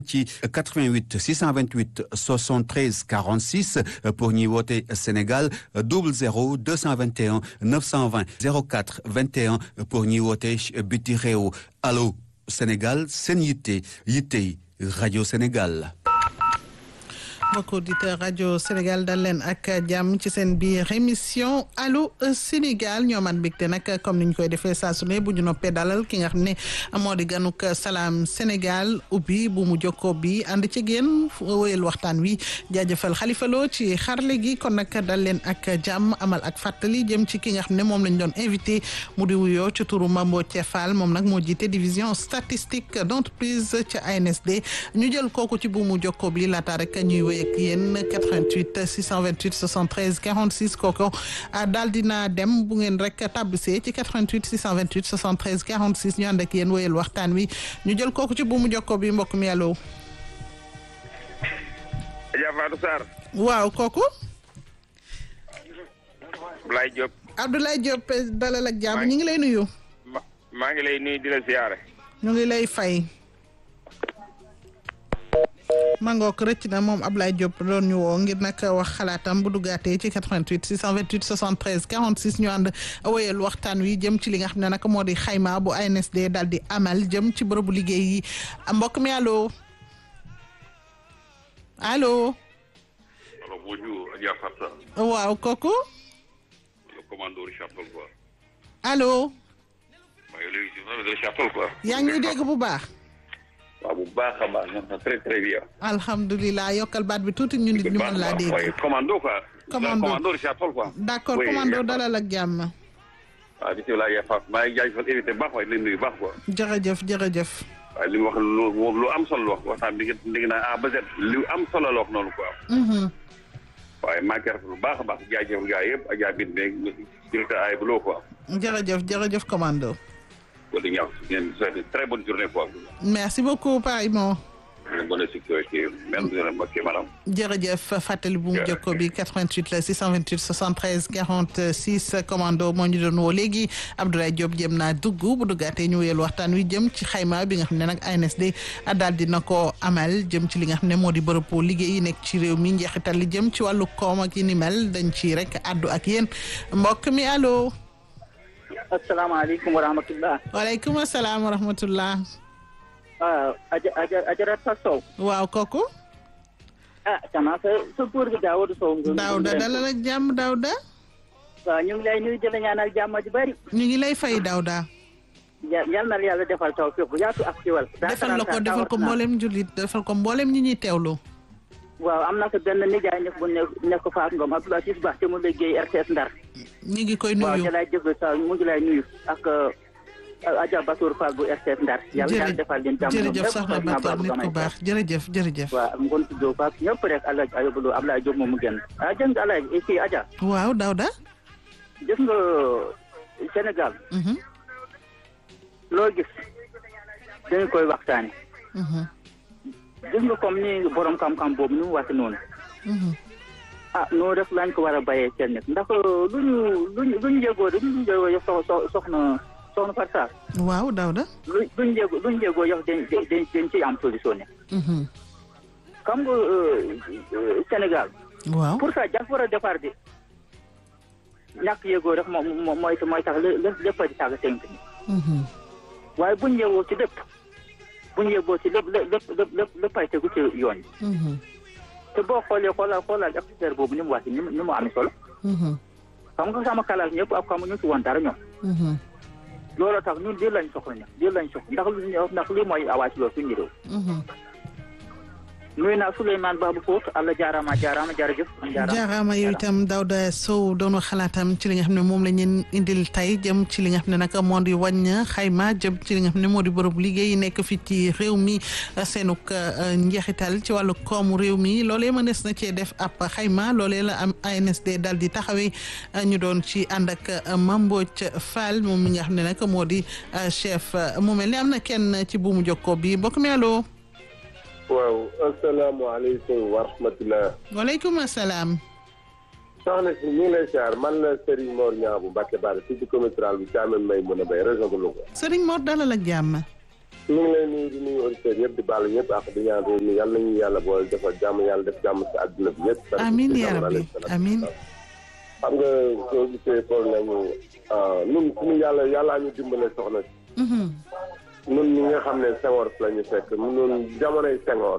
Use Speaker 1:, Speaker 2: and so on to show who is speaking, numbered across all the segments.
Speaker 1: ci 88 628 73 46 pour ñuy woote Sénégal 00 221 920 04 21 pour ñuy woote biti réew allo Sénégal seen yitte yittey rajo Sénégal.
Speaker 2: mbokk auditeur rajo Sénégal dal leen ak jàmm ci seen biir émission allo Sénégal ñoo man mbégte nag comme ni ñu koy defee saa su ne bu ñu noppee dalal ki nga xam ne moo di ganuk salaam Sénégal ubbi bu mu jokkoo bi ànd ci génn wéyal waxtaan wi jaajëfal Xalifa Lo ci xarle gi kon nag dal leen ak jàmm amal ak fàttali jëm ci ki nga xam ne moom lañ doon invité mu di wuyoo ci turu Mambo Thiefal moom nag moo jiite division statistique d'entreprise ca ANSD ñu jël kooku ci bu mu jokkoo bi laata rek ñuy wéy ak yéen 88 628 73 46 kooku daal dina dem bu ngeen rek tabbisee ci 88 628 73 46 ñu ànd ak yéen wéyal waxtaan wi ñu jël kooku ci buumu jokko bi mbokk mi allo.
Speaker 3: Adja Fatou Sarr.
Speaker 2: waaw kooku.
Speaker 3: Abdoulaye Diop.
Speaker 2: Abdoulaye Diop dalal ak jàmm ñu ngi lay nuyu.
Speaker 3: maa ngi lay nuyu di la ziyaare.
Speaker 2: ñu ngi lay fay. mangook rëcc na moom Ablaye Diop doon ñu woo ngir nag wax xalaatam bu duggaatee ci 88 628 73 46 ñu ànd wéyal waxtaan wi jëm ci li nga xam ne nag moo di xayma bu ANSD daal di amal jëm ci bërëbu liggéey yi mbokk mi allo allo.
Speaker 4: allo bonjour Adja Fatou.
Speaker 2: waaw kooku.
Speaker 4: le commando Richard Toll quoi.
Speaker 2: allo.
Speaker 4: maa ngi lay nuyu Richard Toll quoi.
Speaker 2: yaa ngi ñuy dégg bu baax.
Speaker 4: waaw bu baax a baax ñoom très très bien.
Speaker 2: alhamdulilah yokkal baat bi tuuti ñu nit ñu mën laa dégg.
Speaker 4: waaye commando quoi.
Speaker 2: commando
Speaker 4: commando Richard Toll quoi.
Speaker 2: d' accord commando dalal ak jàmm.
Speaker 4: waaw bisimilah Adja Fatou maa ngi jaajëfal invité baax waaye leen nuyu baax quoi.
Speaker 2: jërëjëf jërëjëf.
Speaker 4: waaye li mu wax lu lu am solo la wax waxtaan bi nga dégg naa A ba Z lu am solo la wax noonu quoi. waaye maa ngi koy rafetlu bu baax a baax jaajëfal gaa yëpp Adja Bine beeg directeur ay bu loo quoi.
Speaker 2: jërëjëf jërëjëf commando.
Speaker 4: wala ñaaw ngeen souhaité très bonne journée quoi.
Speaker 2: merci beaucoup pareillement.
Speaker 4: bonne sécurité même ok madame.
Speaker 2: jërëjëf fàttali bu mu jokko bi 88 la 628 73 46 commando moo ñu doon woo léegi Abdoulaye Diop jëm naa dugg bu duggaatee ñu wéyal waxtaan wi jëm ci xayma bi nga xam ne nag ANSD daal dina ko amal jëm ci li nga xam ne moo di bërëbu liggéey yi nekk ci réew mi njeexital li jëm ci wàllu koom ak yi ni mel dañ ci rek addu ak yéen mbokk mi allo.
Speaker 5: asalaamaaleykum wa rahmatulah.
Speaker 2: waaleykum salaam wa rahmatulah.
Speaker 5: waaw Adja Adja Adja Sow.
Speaker 2: waaw kooku.
Speaker 5: ah xanaa sa sa góor gi Daouda Sow.
Speaker 2: Daouda dalal ak jàmm Daouda.
Speaker 5: waaw ñu ngi lay nuyu di la ñaanal jàmm ju bari.
Speaker 2: ñu ngi lay fay Daouda.
Speaker 5: yal na la yàlla defal taw fépp yaatu ak ciwal.
Speaker 2: defal la ko defal ko mboolem jullit defal ko mboolem ñi ñuy teewlu.
Speaker 5: waaw am na ko benn nijaay nekk bu nekk nekk Fatou Ngom Abdoulaye Ciss Ba te mu liggéey RTS Ndar.
Speaker 2: ñu ngi koy nuyu
Speaker 5: waaw te lay déglu sa mu ngi lay nuyu ak Adja Batour Fall bu RTS Ndar. yàlla yàlla defal leen jàmm
Speaker 2: jërëjëf soxna Batour nit ku baax jërëjëf jërëjëf.
Speaker 5: waaw ngoon si Diop ak ñëpp rek El Hadj Ayobalo Ablaye Diop moom mu génn. ah jërëjëf El Hadj kii Adja.
Speaker 2: waaw Daouda.
Speaker 5: gis nga Sénégal. loo gis dañu koy waxtaane gis nga comme ni borom xam-xam boobu ni mu waxee noonu. ah noonu rek lañ ko war a bàyyee seen nekk ndax lu ñu lu ñu lu ñu yëgoo lu ñu yëgoo yow sox soxna soxna Fatou Sarr.
Speaker 2: waaw Daouda.
Speaker 5: lu lu ñu yëgoo lu ñu yëgoo yow dañ dañ dañ ciy am solution ne. xam nga Sénégal.
Speaker 2: waaw
Speaker 5: pour ça jàpp war a départ bi ñàkk yëgoo rek moom mooy mooy tax lépp lépp a di tàgg tënk. waaye bu ñu yëgoo ci lépp. bu ñu yëgoo ci lépp lépp lépp lépp léppay tegu ci yoon yi. te boo xoolee xoolal xoolal expert boobu ni mu wax ni mu ni mu amee solo. xam nga sama kalaas ñëpp ak xamuñu ci woon dara ñoom. looloo tax ñun lii lañ soxla ñoom lii lañ soxla ndax lu ndax lii mooy awaasi loolu suñu réew. nuyu naa Souleymane Babou Fouta Allah jaaraama jaaraama jërëjëf.
Speaker 2: jaaraama yow itam Daouda Sow doon xalaatam ci li nga xam ne moom la ñu indil tey jëm ci li nga xam ne nag moo di wàññ xayma jëm ci li nga xam ne moo di bërëb liggéey nekk fii ci réew mi seenuk njeexital ci wàllu koomu réew mi loolee mënees na cee def ab xayma loolee la am ANSD daal di taxawee ñu doon ci ànd ak Mambodj Fall moom mi nga xam ne nag moo di chef mu mel ni am na kenn ci buumu jokkoo bi mbokk mi allo.
Speaker 6: waaw asalaamaaleykum wa rahmatulah.
Speaker 2: waaleykum salaam.
Speaker 6: soxna si ñu ngi lay siyaar man la Serigne Mor Niang bu Mbacke Bara fii ci commune rurale bu Thiamène may mën a béy région de Louga.
Speaker 2: Serigne Mor dalal ak jàmm.
Speaker 6: ñu ngi lay nuyu di nuyu auditeurs yëpp di baalu ñëpp ak di ñaan réew mi yàlla nañu yàlla boole defal jàmm yàlla def jàmm si àdduna bi yëpp.
Speaker 2: amiin yaa rabbi amiin.
Speaker 6: xam nga soo gisee problème mu ñun suñu yàlla yàllaa ñu dimbale soxna si. ñun ñi nga xam ne Senghor la ñu fekk ñun jamonoy Senghor.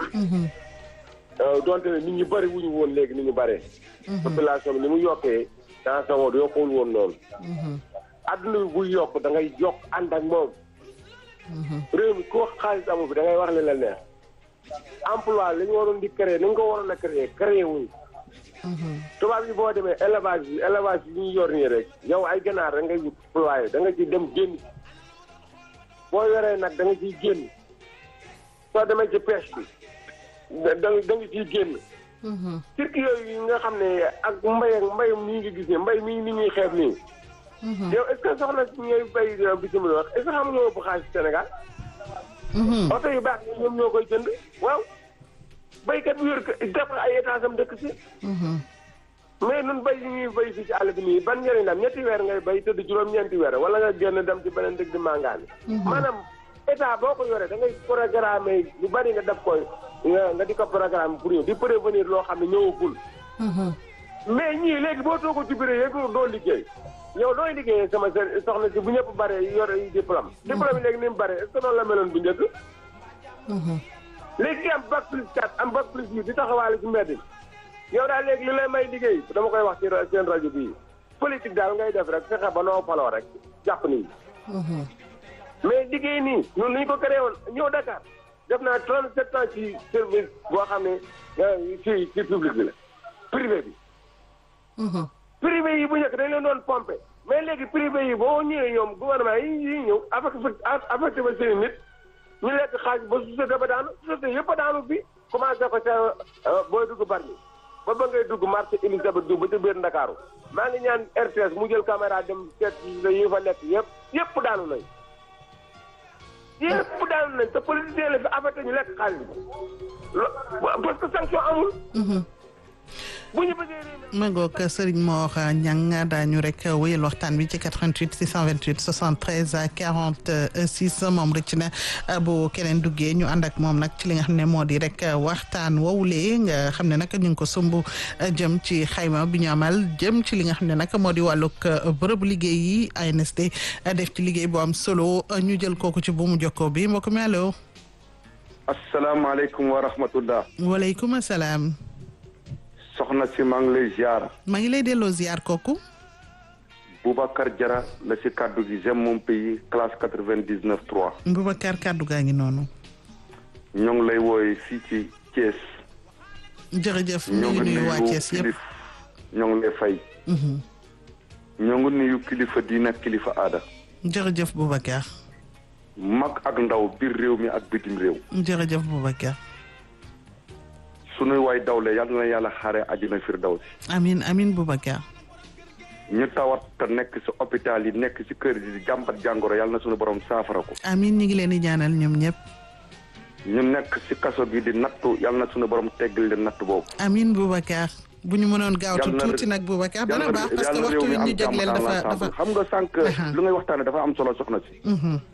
Speaker 6: donte ne nit ñu bëri wuñu woon léegi ni ñu bëree. population bi ni mu yokkee dans Senghor yokkul woon noonu. adduna bi buy yokk da ngay yokk ànd ak moom. réew mi ko xaalis amu bi da ngay wax li la neex. emploi li ñu waroon di créer ni nga ko waroon a créer créer wuñ. tubaab yi boo demee élevage bi élevage bi ñu yor nii rek yow ay ganaar da ngay wut employé da nga ci dem génn. boo yoree nag da nga ciy génn. soo demee ci pêche bi da da nga ciy génn. cirque yooyu yi nga xam ne ak mbay ak mbay mii ngi gis ne mbay mii ni ñuy xeeb nii. yow est ce que soxna si ñooy bay bitim réew est ce que xam nga ëpp xaalis Sénégal. oto yu baax yi ñoom ñoo koy jënd waaw. baykat bi yor ko def ay étage am dëkk si. mais nun bay yi ñuy bay fii ci àll bi nii ban njëriñ la am ñetti weer ngay bay tëdd juróom-ñeenti weer wala nga génn dem ci beneen dëkk di màngaani. maanaam état boo ko yoree da ngay programmer lu bari nga def koy nga nga di ko programme pour yow di prévenir loo xam ne ñëwagul. mais ñii léegi boo toogoo ci bureau yeeg doo liggéey. yow dooy liggéeyee sama soxna si bu ñëpp bare yor diplôme. diplôme yi léegi ni mu bare est-ce que noonu la meloon bu njëkk. léegi am bac plus 4 am bac plus 8 di taxawaale ci mbedd yow daal léegi li lay may liggéey dama koy wax ci seen rajo bii politique daal ngay def rek fexe ba noo faloo rek jàpp nii. mais liggéey nii ñun ni ñu ko créé woon ñëw Dakar def naa 37 ans ci service boo xam ne ci ci public bi la privé bi. privé yi bu njëkk dañ leen doon pompé mais léegi privé yi boo ñëwee ñoom gouvernement yi yi ñëw affecté affecté ba seen nit ñu lekk xaalis ba société ba daanu société yëpp a daanu bi commencé ko ca booy dugg Bargny ba ba ngay dugg marché Elisabeth Diouf ba ci biir Ndakaaru maa ngi ñaan RTS mu jël caméra dem seet yi fa nekk yëpp yëpp daanu nañ yëpp daanu nañ te politicien la fi affecté ñu lekk xaalis bi parce que sanction amul bu ñu bëggee
Speaker 2: ma ngoog Serigne Mor Niang daañu rek wéyal waxtaan bi ci 88 628 73 46 moom rëcc na bu keneen duggee ñu ànd ak moom nag ci li nga xam ne moo di rek waxtaan woowulee nga xam ne nag ñu ngi ko sumb jëm ci xayma bi ñu amal jëm ci li nga xam ne nag moo di wàllug bërëbu liggéey yi ANSD def ci liggéey bu am solo ñu jël kooku ci bu mu jokkoo bi mbokk mi allo.
Speaker 7: asalaamaaleykum wa rahmatullah.
Speaker 2: waaleykum salaam.
Speaker 7: soxna si maa ngi lay ziar.
Speaker 2: maa ngi lay delloo ziar kooku.
Speaker 7: Boubacar Jara la si kaddu gi j'aime mon pays classe quatre vingt dix neuf trois.
Speaker 2: Boubacar kaddu gaa ngi noonu.
Speaker 7: ñoo ngi lay wooye fii ci Thiès.
Speaker 2: jërëjëf ñu ngi nuyu waa Thiès yëpp
Speaker 7: ñoo ngi lay fay. ñoo ngi nuyu kilifa diine ak kilifa aada.
Speaker 2: jërëjëf Boubacar.
Speaker 7: mag ak ndaw biir réew mi ak bitim réew.
Speaker 2: jërëjëf Boubacar.
Speaker 7: sunuy waay dawle yal na yàlla xaare àjjana firdawsi
Speaker 2: amin amin Boubacar
Speaker 7: ñu tawat te nekk ci hôpital yi nekk ci kër yi di jàmbat jàngoro yal na sunu borom saafara ko
Speaker 2: amin ñi ngi leen di ñaanal ñoom ñëpp
Speaker 7: ñu nekk ci kaso gi di nattu yal na sunu borom teggal leen natt boobu
Speaker 2: amin Boubacar bu ñu mënoon gaawtu tuuti nag Boubacar dana baax parce que waxtu wi ñu jagleel dafa dafa
Speaker 7: xam nga sànq lu ngay waxtaane dafa am solo soxna si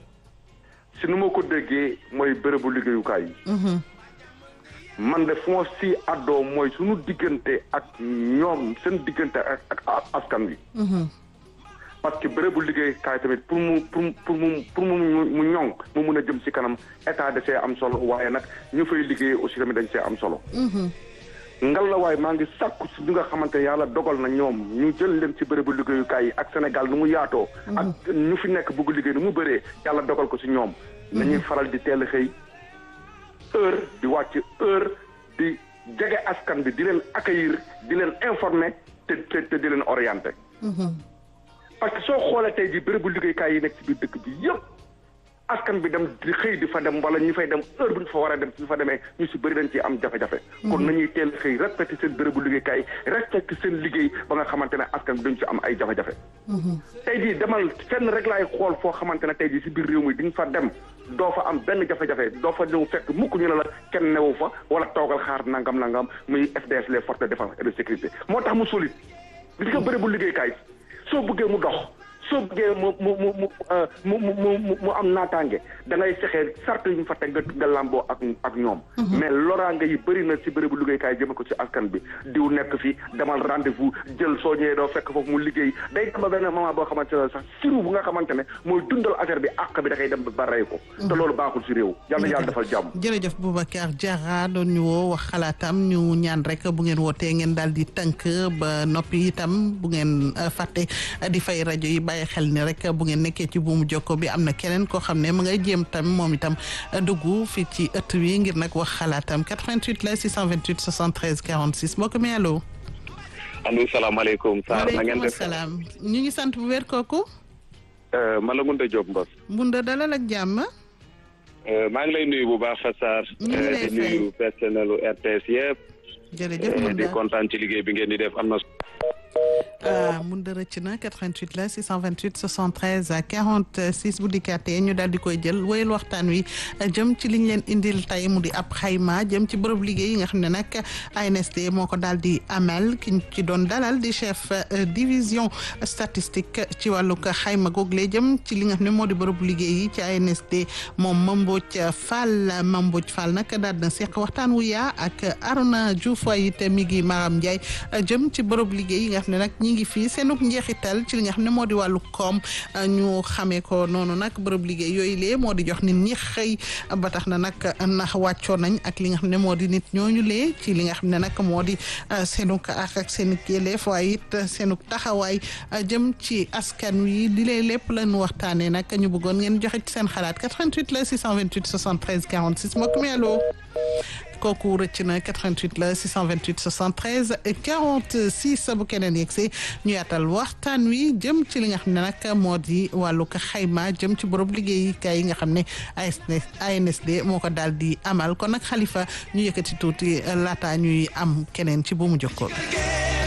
Speaker 7: si nu ma ko déggee mooy bërëbu liggéeyukaay yi man de fu ma si àddoo mooy suñu diggante ak ñoom seen diggante ak ak askan wi. parce que bërëbu liggéeykaay tamit pour mu pour pour mu pour mu mu ñoŋ mu mun a jëm si kanam état da see am solo waaye nag ñu fay liggéey aussi tamit dañ see am solo. ngal la waaye maa ngi sàkku si li nga xamante yàlla dogal na ñoom ñu jël leen ci bërëbu liggéeyukaay yi ak Sénégal nu mu yaatoo. ak ñu fi nekk bëgg liggéey nu mu bëree yàlla dogal ko si ñoom. nañuy faral di teel a xëy. heure di wàcc heure di jege askan bi di leen accueillir di leen informer te te te di leen orienter. parce que soo xoolee tey jii bérébu liggéeykaay yi nekk ci biir dëkk bi yëpp askan bi dem di xëy di fa dem wala ñu fay dem heure bu ñu fa war a dem su fa demee ñu si bëri dañ ciy am jafe-jafe. kon nañuy teel xëy respecté seen bérébu liggéeykaay respecté seen liggéey ba nga xamante ne askan bi dañ ci am ay jafe-jafe. tey jii demal fenn rek laay xool foo xamante ne tey jii si biir réew mi di nga fa dem. doo fa am benn jafe-jafe doo fa ñëw fekk mukk ñu ne la kenn newu fa wala toogal xaar nangam nangam muy FDS les forces de défense et de sécurité moo tax mu solide. li nga bëri bu liggéeykaay soo bëggee mu dox soo bëggee mu mu mu mu mu mu mu mu am naataange da ngay fexe sart yu ñu fa teg nga nga làmboo ak ak ñoom. mais loraange yi bëri na si bërëbu liggéeykaay jëme ko si askan bi diw nekk fi demal rendez-vous jël soo ñëwee doo fekk foofu mu liggéey day dem ba benn moment boo xamante ne sax siru bu nga xamante ne mooy dundal affaire bi àq bi da koy dem ba rey ko. te loolu baaxul si réew. yàlla yàlla defal jàmm.
Speaker 2: jërëjëf Boubacar Diarra doon ñu woo wax xalaatam ñu ñaan rek bu ngeen wootee ngeen daal di tënk ba noppi itam bu ngeen fàtte di fay rajo yi bàyyi xel ni rek bu ngeen nekkee ci buumu jokko bi am na keneen koo xam ne ma ngay jéem tam moom itam dugg fii ci ëtt wi ngir nag wax xalaatam 88 la 628 73 46 mbokk mi allo.
Speaker 8: allo salaamaaleykum. Sarr na ngeen
Speaker 2: waaleykum
Speaker 8: def
Speaker 2: salaam ñu ngi sant bu wér kooku.
Speaker 8: man la Ngounda Diop Mbos.
Speaker 2: Mbunda dalal ak jàmm.
Speaker 8: maa ngi lay nuyu bu baax Fatou Sarr.
Speaker 2: ñu ngi lay
Speaker 8: di nuyu personnelu RTS yëpp.
Speaker 2: jërëjëf
Speaker 8: di
Speaker 2: Mbunda
Speaker 8: kontaan ci liggéey bi ngeen di def am na.
Speaker 2: ah Mbunda rëcc na 88 la 628 73 46 bu dikkaatee ñu daal di koy jël wéyal waxtaan wi jëm ci liñ leen indil tey mu di ab xayma jëm ci bërëb liggéey yi nga xam ne nag ANSD moo ko daal di amal ki ñu ci doon dalal di chef euh, division statistique ci wàllug xayma google jëm ci li nga xam ne moo di bërëb liggéey yi ci ANSD moom Mambodj Fall Mambodj Fall nag daal na seq waxtaan wu yaa ak Arona Diouf waaye it mi ngi Maram Ndiaye jëm ci bërëb liggéey yi nga xam ne nag ñi ngi fii seenug njeexital ci li nga xam ne moo di wàllu koom ñu xamee ko noonu nag bërëb liggéey yooyu lee moo di jox nit ñi xëy ba tax na nag ndax wàccoo nañ ak li nga xam ne moo di nit ñooñu lee ci li nga xam ne nag moo di seenug ak ak seen yelleef waaye it seenug taxawaay jëm ci askan wi li lay lépp lañu waxtaanee nag ñu bëggoon ngeen joxe ci seen xalaat 88 la 628 73 46 mbokk mi allo kooku rëcc na 88 la 628 73 46 bu keneen yegsee ñu yaatal waxtaan wi jëm ci li nga xam ne nag moo di wàllu ko xayma jëm ci borom liggéeyukaay yi nga xam ne ANSD moo ko daal di amal kon nag xalifa ñu yëkkati tuuti laata ñuy am keneen ci bu mu jokkoo